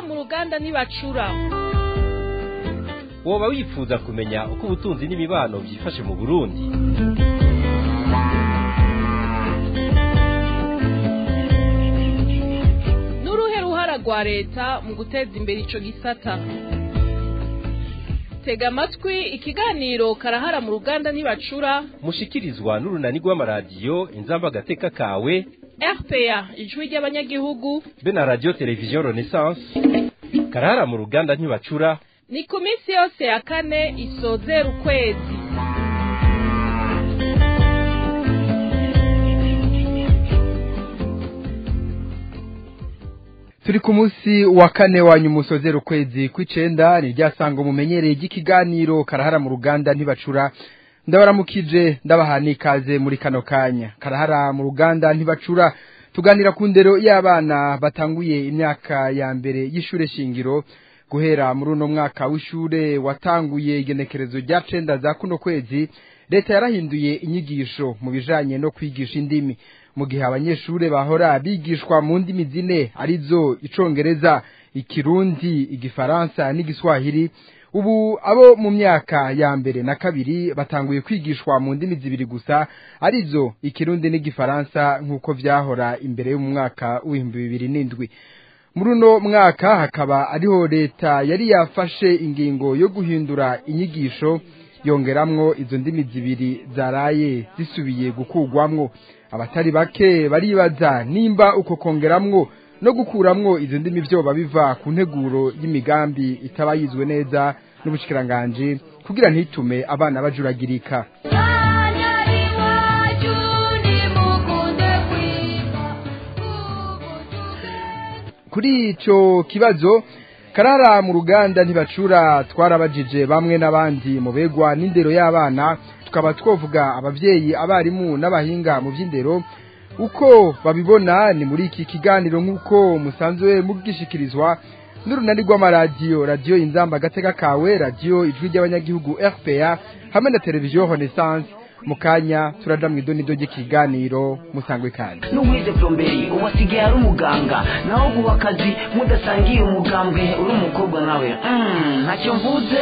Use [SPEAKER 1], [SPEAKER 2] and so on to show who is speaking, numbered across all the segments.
[SPEAKER 1] mu ruganda ntibacura
[SPEAKER 2] woba wifuza kumenya uko ubutunzi n'imibano byifashe mu burundi
[SPEAKER 1] n'uruhe ruhara rwa leta mu guteza imbere ico gisata tega amatwi ikiganiro karahara mu ruganda ntibacura
[SPEAKER 2] mushikirizwa n'urunani rw'amaradiyo inzamba agateka kawe
[SPEAKER 1] rpa ijwi ry'abanyagihugu
[SPEAKER 2] be na radiyo televiziyo renaissance karahara mu ruganda ntibacura
[SPEAKER 1] ni ku minsi yose ya kane isozera ukwezi
[SPEAKER 3] turi ku munsi wa kane wanyu musozera ukwezi kw'icenda ni ryasanga mumenyereye ry'ikiganiro karahara mu ruganda ntibacura ndabaramukije ndabaha n'ikaze muri kano kanya karahara mu ruganda ntibacura tuganira ku ndero y'abana batanguye imyaka ya mbere y'ishure shingiro guhera muri uno mwaka w'ishure watanguye igenekerezo rya cenda za kuno kwezi leta yarahinduye inyigisho mu bijanye no kwigisha indimi mu gihe abanyeshure bahora bigishwa mu ndimi zine arizo icongereza ikirundi igifaransa n'igiswahili ubu abo mu myaka ya mbere na kabiri batanguye kwigishwa mu ndimi zibiri gusa arizo ikirundi n'igifaransa nk'uko vyahora imbere yo mu mwaka w'ibihumbi bibiri n'indwi muri uno mwaka hakaba ariho leta yari yafashe ingingo yo guhindura inyigisho yongeramwo izo ndimi zibiri zaraye zisubiye gukugwamwo abatari bake baribaza nimba uko kongeramwo no gukuramwo izo ndimi vyoba biva ku nteguro y'imigambi itaba yizwe neza n'ubushikiranganji kugira ntitume abana bajuragirika kuri ico kibazo karara mu ruganda ntibacura twarabajije bamwe n'abandi mu begwa n'indero y'abana tukaba twovuga abavyeyi abarimu n'abahinga mu vy'indero uko babibona ni muri iki kiganiro nk'uko musanzwe mugishikirizwa n'urunani rw'amaradiyo radiyo inzamba agateka kawe radiyo ijwi ry'abanyagihugu rpa hamwe na televiziyo renaissance mu kanya turaja mu idonido ry'ikiganiro musangwe kandi
[SPEAKER 4] n'uwize plomberi ubu asigaye ari umuganga naho guha akazi mudasangiye umugambwe uri umukobwa nawe Mm, ntacyo mvuze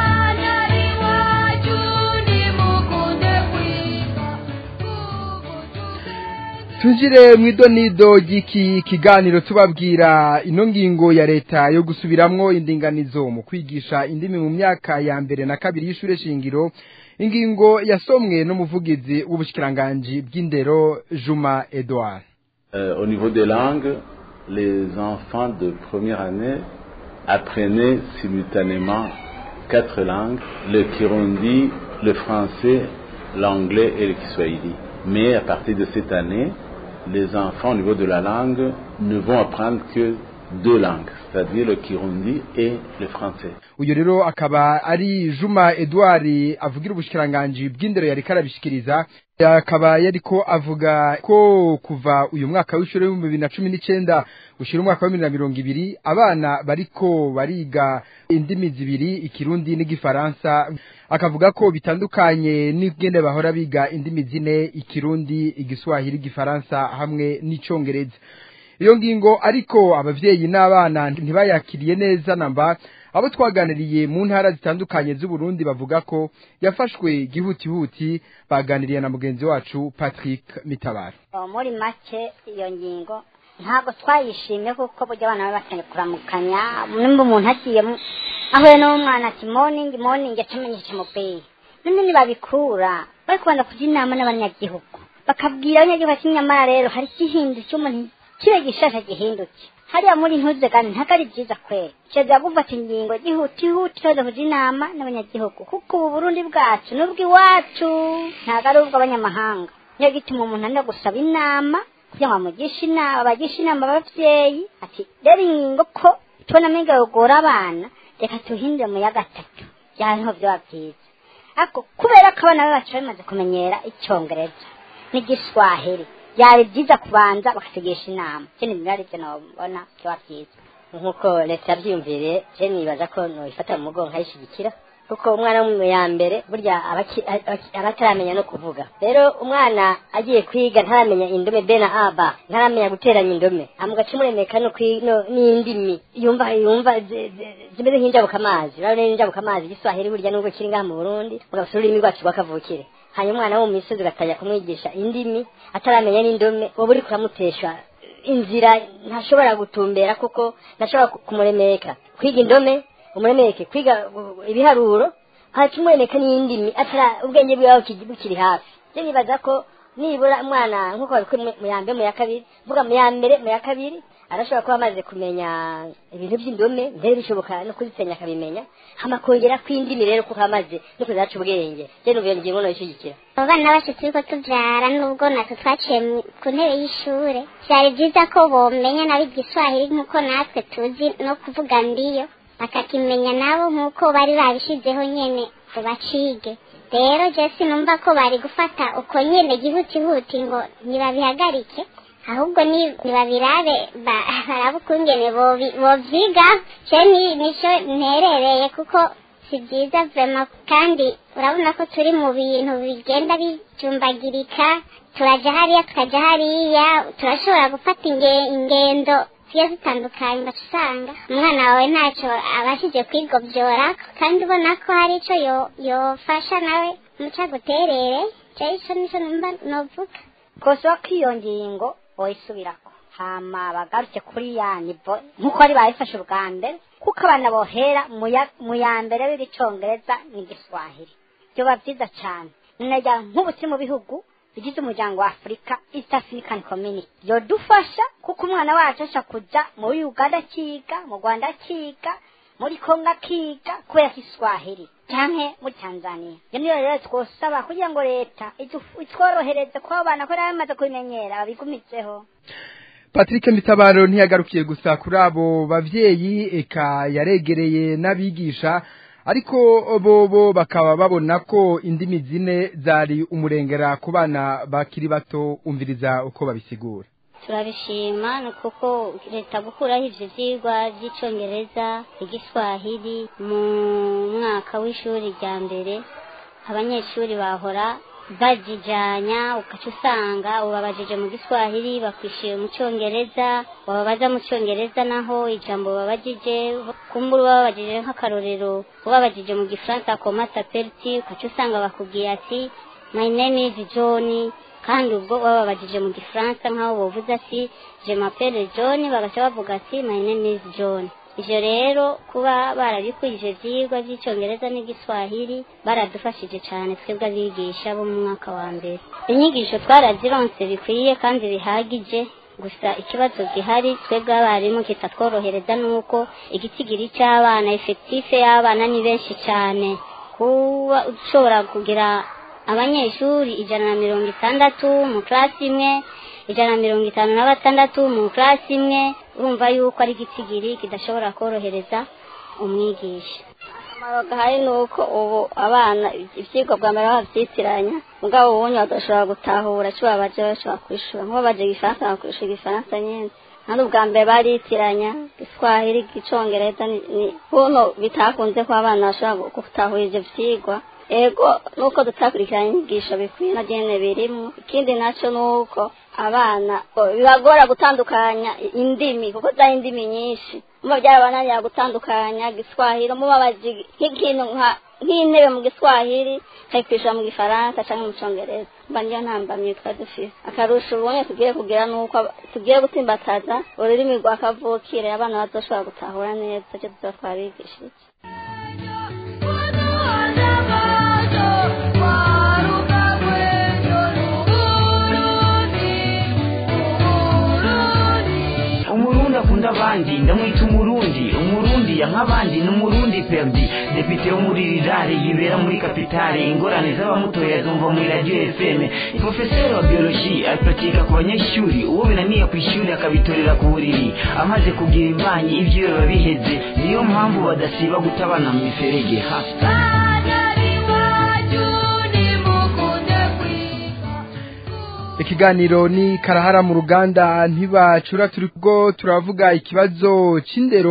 [SPEAKER 3] Tunjire mu idonido ry'iki kiganiro tubabwira ino ngingo ya leta yo gusubiramwo indinganizo mu kwigisha indimi mu myaka ya mbere na kabiri y'ishure shingiro ingingo yasomwe n'umuvugizi w'ubushikiranganji bw'indero Juma Edouard
[SPEAKER 5] Euh, au niveau des langues, les enfants de première année apprenaient simultanément quatre langues, le kirundi, le français, l'anglais et le kiswahili. Mais à partir de cette année, les enfants au niveau de la langue ne vont apprendre que deux langues, c'est-à-dire le kirundi et le français.
[SPEAKER 3] uyu rero akaba ari Juma Edouard avugira ubushikiranganji bw'indero yari karabishikiriza akaba yariko avuga ko kuva uyu mwaka w'ishure w'ibihumbi bibiri na cumi n'icenda gushira umwaka wa bibiri na mirongo ibiri abana bariko bariga indimi zibiri ikirundi n'igifaransa akavuga ko bitandukanye n'ingene bahora biga indimi zine ikirundi igiswahili igifaransa hamwe n'icongereza iyo ngingo ariko abavyeyi n'abana ntibayakiriye neza namba abo twaganiriye mu ntara zitandukanye z'uburundi bavuga ko yafashwe gihutihuti baganiriye na mugenzi wacu patrick mitabaro
[SPEAKER 6] Oh, muri make iyo ngingo ntabwo twayishimye kuko burya abana baba bakeneye kuramukanya nimba umuntu agiye mu- ahuye n'umwana ati moningi moningi atumenyesha umupira none nibabikura bari kubanza kujya inama n'abanyagihugu bakabwira abanyagihugu ati nyamara rero hari igihindu cy'umuntu kibe gishasha gihinduke hariya muri ntuze kandi ntabwo ari byiza kwera keza gufata ingingo gihutihuti tuza kujya inama n'abanyagihugu kuko ubu burundi bwacu ni ubw'iwacu ntabwo ari ubw'abanyamahanga niyo gituma umuntu anda gusaba inama kugira ngo bamugishe inama bagishe inama ababyeyi ati rero ingingo ko tubona amenga yogora abana reka tuhindure mu ya gatatu byaba niho byaba byiza ariko kubera ko abana be bacu bamaze kumenyera icyongereza n'igiswahili byari byiza kubanza bakatugisha inama ikindi byari byo nabona byaba byiza
[SPEAKER 7] nk'uko leta yabyiyumviriye je nibaza ko noyifata mu mugongo nkayishyigikira
[SPEAKER 6] kuko umwana wo mu ya mbere burya aba aki- aba- aba ataramenya no kuvuga rero umwana agiye kwiga ntaramenya indome be na aba ntaramenya guteranya indome amugaca umuremeka no kwi- no- n'indimi yumva yumva zi- zi- zimeze nk'injabukamazi urabona n'injabukamazi igiswahili burya nubwo kiri ngaha mu burundi mugafite ururimi rwacu rw'akavukire hanyuma umwana wo mu misozi ugatangira kumwigisha indimi ataramenya n'indome wowe uri kuramutesha inzira ntashobora gutumbera kuko ntashobora ku- kumuremeka kwiga indome umuremeke kwiga uh, ibiharuro haca umuremeka n'indimi atara ubwenge bwiwe buki- bukiri hafi je nibaza ko nibura umwana nk'uko babikora mu- mu ya mbere mu ya kabiri mvuga mu ya mbere mu ya kabiri arashobora kuba amaze kumenya ibintu by'indome mbere bishoboka no kuzisenya akabimenya hama kongera kw'indimi rero kuko amaze no kuzaca ubwenge je n'ubwo ngingo noyishigikira
[SPEAKER 7] abo bana bacu turiko tuvyara nubwo natwe twaciye mu- ku ntebe y'ishure vyari vyiza ko bomenya nabo igiswahili nk'uko natwe tuzi no kuvuga ndiyo bakakimenya nabo nk'uko bari babishizeho nyene ngo bacige rero je sinumva ko bari gufata uko nyene gihutihuti ngo ntibabihagarike ahubwo ni- nibabirabe ba- barabe ukungene bobi- bovyiga je ni- nico nterereye kuko si byiza vema kandi urabona ko turi mu bintu bigenda bijumbagirika turaja hariya tukaja hariya turashobora gufata inge- ingendo zigiye zitandukanye ugaca usanga umwana wawe ntacyo abashije kwigobyora kandi ubona ko hari ico yo- yofasha nawe muca guterere je ico nico numva novuga
[SPEAKER 6] kosa ko iyo ngingo boyisubirako hama bagarutse kuri ya nivo nk'uko bari babifashe ubwa mbere kuko abana bohera mu ya- mu ya mbere b'icongereza n'igiswahili byoba byiza cyane ninajya nk'ubu turi mu bihugu bigize umuryango wa afurika east african community yodufasha kuko umwana wacu asha kuja muri uganda akiga mu rwanda akiga muri kongo akiga kubera ko iswahili canke muri tanzania iyo niyo rero twosaba kugira ngo leta idu- itworohereze kuba abana ko bamaze kubimenyera babigumitseho
[SPEAKER 3] Patrick Mitabaro ntiyagarukiye gusa kuri abo bavyeyi eka yaregereye n'abigisha ariko bobo bakaba babona ko indimi zine zari umurengera ku bana bakiri bato umviriza uko babisigura
[SPEAKER 7] turabishima ni kuko leta gukuraho ivyo vyigwa vy'icongereza igiswahili mu mwaka w'ishuri rya mbere abanyeshuri bahora bajijanya ugaca usanga ubabajije mu giswahili bakwishyuye mu cyongereza wababaza mu cyongereza naho ijambo babajije kumbura babajije nk'akarorero ubabajije mu gifaransa komata periti ugaca usanga bakubwiye ati my name is john kandi ubwo bababajije mu gifaransa nk'aho bavuze ati je m'appelle john bagaca bavuga ati my name is john ivyo rero kuba barabikurije ivyigwa vy'icongereza n'igiswahili baradufashije cane twebwe abigisha bo mu mwaka wa mbere inyigisho twarazironse bikwiye kandi bihagije gusa ikibazo gihari twebwe abarimu kitatworohereza nuko igitigiri c'abana efektife y'abana ni benshi cane kuba ushobora kugira abanyeshuri ijana na mirongo itandatu mu klasi imwe ijana na mirongo itanu na batandatu mu klasi imwe urumva yuko ari igitigiri kidashobora korohereza umwigisha
[SPEAKER 8] akamaro gahari ni uko ubu abana ibyigwa bwa mbere babyitiranya mugabo ubundi badashobora gutahura icyo babaje bashobora kwishura nk'uwo baje igifaransa bakwishura igifaransa nyine kandi ubwa mbere baritiranya igiswahili icyongereza ni buno bitakunze ko abana bashobora gutahura ibyo byigwa ego nuko tutakurikirana inyigisho bikwiye na gene birimo ikindi nacyo ni uko abana bibagora gutandukanya indimi kuko zari indimi nyinshi muba byarabananira gutandukanya giswahili mubabaje nk'ikintu nk'intebe mu giswahili kayikwishyura mu gifaransa cyangwa mu cyongereza mba niyo ntambamye twari dufite akarusho ubonye tugiye kugira ni uko tugiye gutsimbataza ururimi rwa kavukire abana bazoshobora gutahura neza icyo tuba twabigishije
[SPEAKER 4] umurundi akunda abandi ndamwita umurundi umurundi ya nk'abandi ni umurundi perdi depite wo muri rirare yibera muri kapitale ingorane z'abamutoya zumva muri radiyo fm profeseri wa bioloji apratika ku banyeshuri uwo binaniye ku ishuri akabitorera ku buriri amaze kugira imbanyi ibyo biba biheze niyo mpamvu badasiba gutabana mu miferege hafi
[SPEAKER 3] ikiganiro ni karahara mu ruganda ntibacura turi bwo turavuga ikibazo c'indero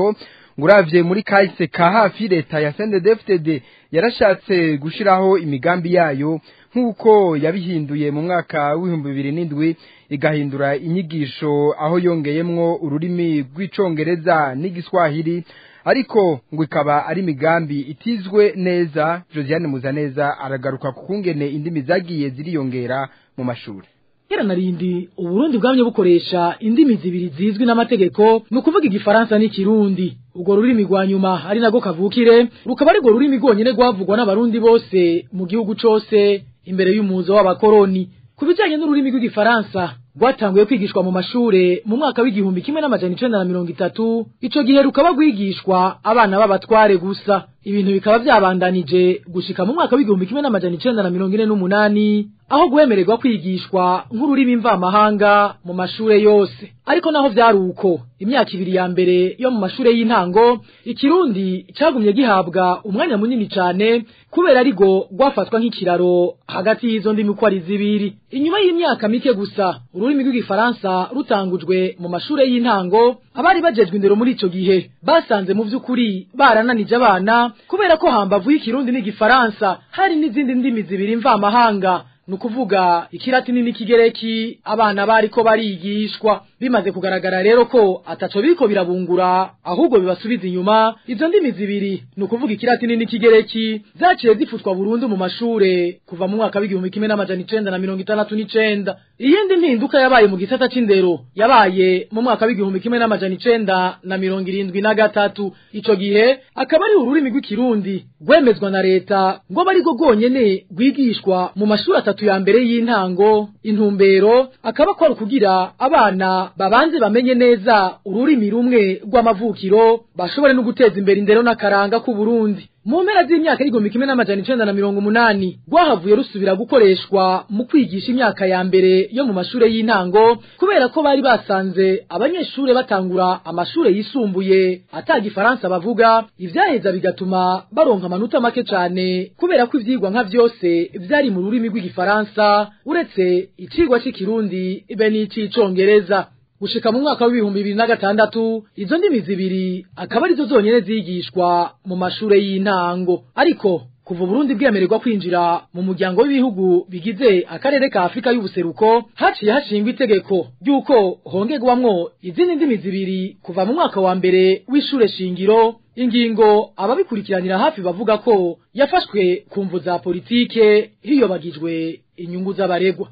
[SPEAKER 3] ngo uravye muri kahise ka hafi leta ya CNDD-FDD yarashatse gushiraho imigambi yayo nk'uko yabihinduye mu mwaka w'ibihumbi bibiri n'indwi igahindura inyigisho aho yongeyemwo ururimi rw'icongereza n'igiswahili ariko ngo ikaba ari imigambi itizwe neza Josiane Muzaneza aragaruka ku kungene indimi zagiye ziriyongera mu mashuri
[SPEAKER 9] kera narindi uburundi bwamye bukoresha indimi zibiri zizwi n'amategeko ni ukuvuga igifaransa n'ikirundi ubwo rurimi rwa nyuma ari nago kavukire rukaba ari rwo rurimi rwonyene rwavugwa n'abarundi bose mu gihugu cose imbere y'umuzo w'abakoroni ku bijanye n'ururimi rw'igifaransa rwatanguye kwigishwa mu mashure mu mwaka w'igihumbi kimwe n'amajana icenda na mirongo itatu ico gihe rukaba rwigishwa abana b'abatware gusa ibintu bikaba vyabandanije gushika mu mwaka w'igihumbi kimwe n'amajana icenda na mirongo ine n'umunani aho guhemererwa kwigishwa nk'ururimi mvamahanga mu mashure yose ariko naho vyari uko imyaka ibiri ya mbere yo mu mashure y'intango ikirundi cagumye gihabwa umwanya munini cane kubera arigo rwafatwa nk'ikiraro hagati y'izo ndimi uko ari zibiri inyuma y'imyaka mike gusa ururimi rw'igifaransa rutangujwe mu mashure y'intango abari bajejwe indero muri ico gihe basanze mu vy'ukuri barananije abana kubera ko hambavu y'ikirundi n'igifaransa hari n'izindi ndimi zibiri mvamahanga ni ukuvuga ikiratini n'ikigereki abana bariko barigishwa bimaze kugaragara rero ko ataco biriko birabungura ahubwo bibasubiza inyuma izo ndimi zibiri ni ukuvuga ikiratini n'ikigereki zaciye zifutwa burundu mu mashure kuva mu mwaka w'igihumbi kimwe n'amajana icenda na mirongo itandatu n'icenda iyindi mpinduka yabaye mu gisata c'indero yabaye mu mwaka w'igihumbi kimwe n'amajana icenda na mirongo irindwi na gatatu ico gihe akaba ari ururimi rw'ikirundi rwemezwa na leta ngo aba arirwo rwonyene rwigishwa mu mashuri atatu ya mbere y'intango intumbero akaba kwari kugira abana babanze bamenye neza ururimi rumwe rw'amavukiro bashobore no guteza imbere indero n'akaranga k'u Burundi mu mpera z'imyaka y'igihumbi kimwe n'amajana icenda na mirongo umunani rwahavuye rusubira gukoreshwa mu kwigisha imyaka ya mbere yo mu mashure y'intango kubera ko bari basanze abanyeshure batangura amashure yisumbuye ata gifaransa bavuga ivyaheza bigatuma baronka amanota make cane kubera ko ivyigwa nka vyose vyari mu rurimi rw'igifaransa uretse icigwa c'ikirundi be n'ic'icongereza gushika mu mwaka w'ibihumbi bibiri na gatandatu izo ndimi zibiri akaba arizo zonyene zigishwa mu mashure y'intango ariko kuva Burundi bwemererwa kwinjira mu muryango w'ibihugu bigize akarere ka Afrika y'ubuseruko haciye hashingwa itegeko ry'uko hongerwamwo izindi ndimi zibiri kuva mu mwaka wa mbere w'ishure shingiro ingingo ababikurikiranira hafi bavuga ko yafashwe ku mvu za politike hiyobagijwe inyungu z'abaregwa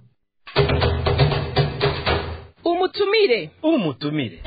[SPEAKER 1] umutumire
[SPEAKER 2] umutumire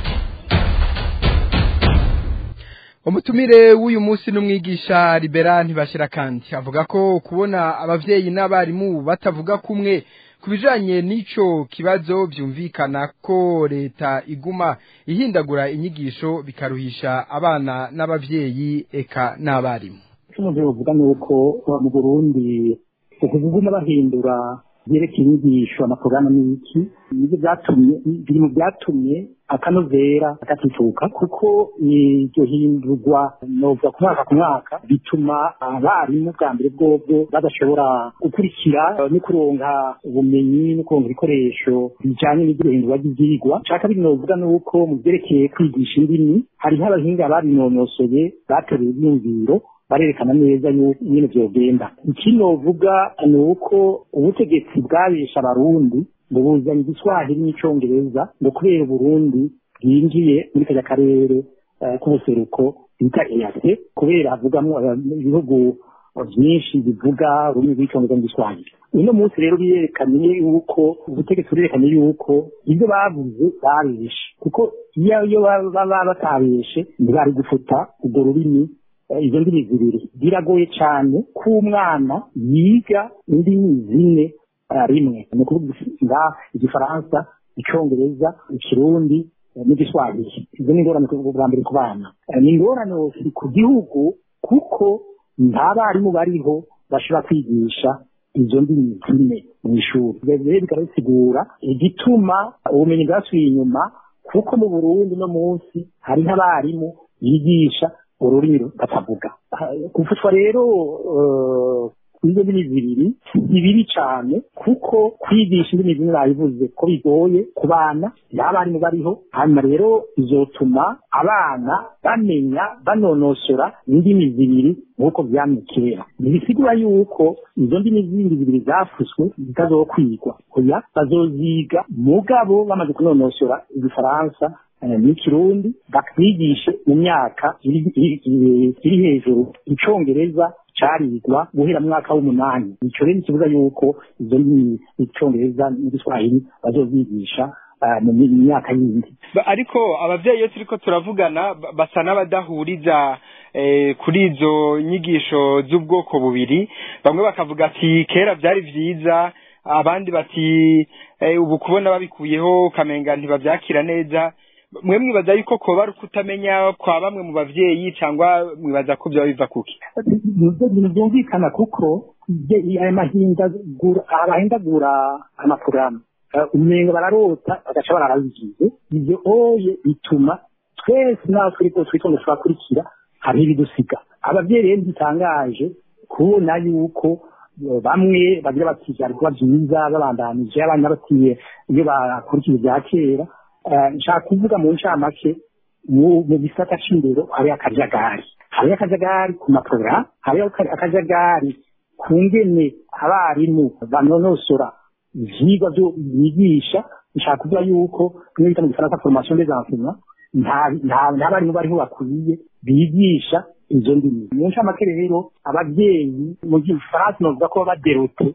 [SPEAKER 3] umutumire w'uyu munsi n'umwigisha libera ntibashira kandi avuga ko kubona abavyeyi n'abarimu batavuga kumwe ku bijanye n'ico kibazo vyumvikana ko leta iguma ihindagura inyigisho bikaruhisha abana n'abavyeyi eka n'abarimu
[SPEAKER 10] umuntu yovuga ni uko mu burundi ukuguma bahindura byerekeye inyigisho amaporogaramu n'iki nibyo byatumye biri mu byatumye akanovera gatituka kuko iryo hindurwa novuga ku mwaka ku mwaka bituma abarimu bwa mbere bwobwo badashobora gukurikira no kuronka ubumenyi no kuronka ibikoresho bijanye n'iryo hindurwa ry'ivyigwa cya kabiri novuga ni uko mu vyerekeye kwigisha indimi hariho abahinga babinonosoye bateruye ivyumviro barerekana neza nyine vyogenda ikinovuga ni uko ubutegetsi bwabesha abarundi ngo buzanye igiswahili n'icongereza ngo kubera uburundi bwinjiye muri kajya karere k'ubuseruko bita eyase kubera havugamwo ibihugu byinshi bivuga ururimi rw'icongereza n'igiswahili uno munsi rero biyerekanye yuko ubutegetsi burerekanye yuko ibyo bavuze babeshe kuko iyo baba batabeshe ntibari gufuta urwo rurimi izo ndimi zibiri biragoye cyane ko umwana yiga indimi zine rimwe ni ukuvuga igifaransa icyongereza ikirundi n'igiswahili izo ni ingorane bwa mbere ku bana ni ingorane ku gihugu kuko nta barimu bariho bashobora kwigisha izo ndimi zine mu ishuri rero bikaba bisigura igituma ubumenyi bwasubiye inyuma kuko mu burundi no munsi hariho abarimu bigisha ururimi batavuga gufatwa rero izo ndimi zibiri ni bibi cyane kuko kwigisha indimi zimwe babivuze ko bigoye ku bana y'abarimu bariho hanyuma rero bizotuma abana bamenya banonosora indimi zibiri nk'uko byamye kera ntibisigura yuko izo ndimi zindi zibiri zafuswe zitazokwigwa oya bazoziga mugabo bamaze kunonosora igifaransa n'ikirundi bakigishe mu myaka iri hejuru icongereza carigwa guhera mu mwaka w'umunani ico rero kivuga yuko izo ndimi icongereza n'igiswahili bazozigisha mu myaka yindi
[SPEAKER 3] ariko abavyeyi iyo turiko turavugana basa n'abadahuriza kuri izo nyigisho z'ubwoko bubiri bamwe bakavuga ati kera byari vyiza abandi bati ubu kubona babikuyeho ukamenga ntibavyakira neza mwe mwibaza yuko koba ari ukutamenya kwa bamwe mu bavyeyi cyangwa mwibaza ko byaba biva kuki
[SPEAKER 10] byumvikana kuko aya mahindagura abahindagura amaporogaramu umenga bararota bagaca bararabigize ibyo oye bituma twese naho turi ko twitonda turakurikira hariho ibidusiga abavyeyi rero ntitangaje kubona yuko bamwe bagira bati byari kuba byiza babandanije abandi batiye iyo bakurikije ibya kera nshaka kuvuga mu ncamake mu gisata c'indero hariho akajagari hariho akajagari ku maporogaramu hariho akajagari ku ngene abarimu banonosora ivyigwa vyo bigisha nshaka kuvuga yuko niyo bita mu gifaransa formation des enseignants nta barimu bariho bakwiye bigisha izo ndimi mu ncamake rero abavyeyi mu gifaransa novuga ko baba baderote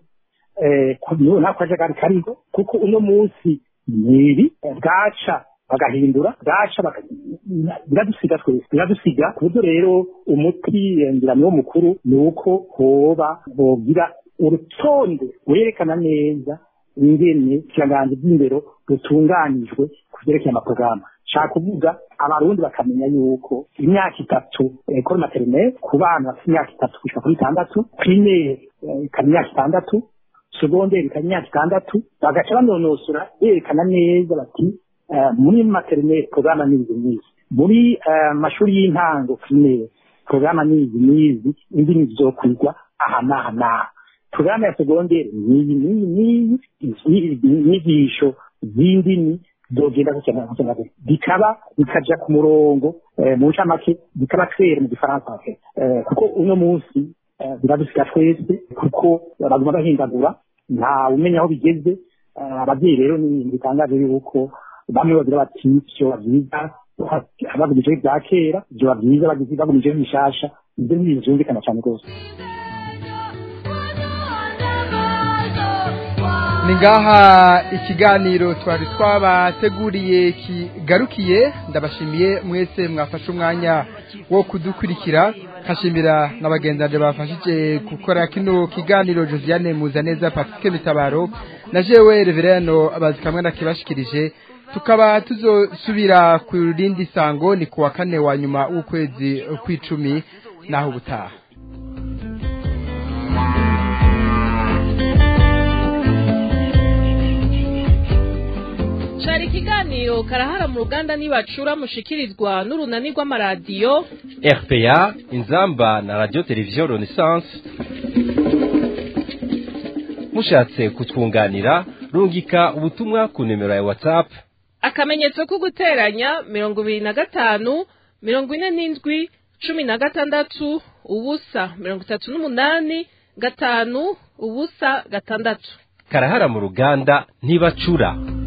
[SPEAKER 10] nako kajagari kariho kuko uno munsi nibi bwaca bagahindura bwaca biradusiga twese biradusiga ku buryo rero umuti ngira niwo mukuru ni uko hoba bogira urutonde werekana neza ingene ikiranganji by'indero rutunganijwe ku vyerekeye amaporogaramu nshaka kuvuga abarundi bakamenya yuko imyaka itatu ekole materinere ku bana bafite imyaka itatu gushika kuri itandatu primaire ikaba imyaka itandatu segonderi ikaba imyaka itandatu bagaca banonosora berekana neza bati muri materinere porogaramu ni izi n'izi muri mashuri y'intango primaire porogaramu ni izi n'izi indimi zizokwigwa aha n'aha n'aha porogaramu ya segonderi n'iyi n'iyi n'iyi inyigisho z'indimi zogenda gukena gukena bikaba bikaja ku murongo mu ncamake bikaba twere mu gifaransa kuko uno munsi biradusiga twese kuko baguma bahindagura nta umenya aho bigeze ababyeyi rero ni ibintu bitangaje yuko bamwe bagira bati vyoba vyiza bagumijeho ibya kera vyoba vyiza bagumijeho ibishasha ibyo ni ibintu vyumvikana cane rwose
[SPEAKER 3] ni ngaha ikiganiro twari twabateguriye kigarukiye ndabashimiye mwese mwafashe umwanya wo kudukurikira nkashimira n'abagenzi bafashije gukora kino kiganiro josiane muzaneza patrick mitabaro na jewe revereno abazi kamwe nakibashikirije tukaba tuzosubira ku rindi sango ni ku wa kane wa nyuma w'ukwezi kw'icumi naho ubutaha
[SPEAKER 1] cari ikiganiro karahara mu ruganda nibacura mushikirizwa n'urunani rw'amaradiyo
[SPEAKER 2] rpa inzamba na radio televiziyo renaissance mushatse kutwunganira rungika ubutumwa ku nimero ya whatsapp
[SPEAKER 1] akamenyetso ko guteranya mirongo ibiri na gatanu mirongo ine n'indwi cumi na gatandatu ubusa mirongo itatu n'umunani gatanu ubusa gatandatu
[SPEAKER 2] karahara mu ruganda ntibacura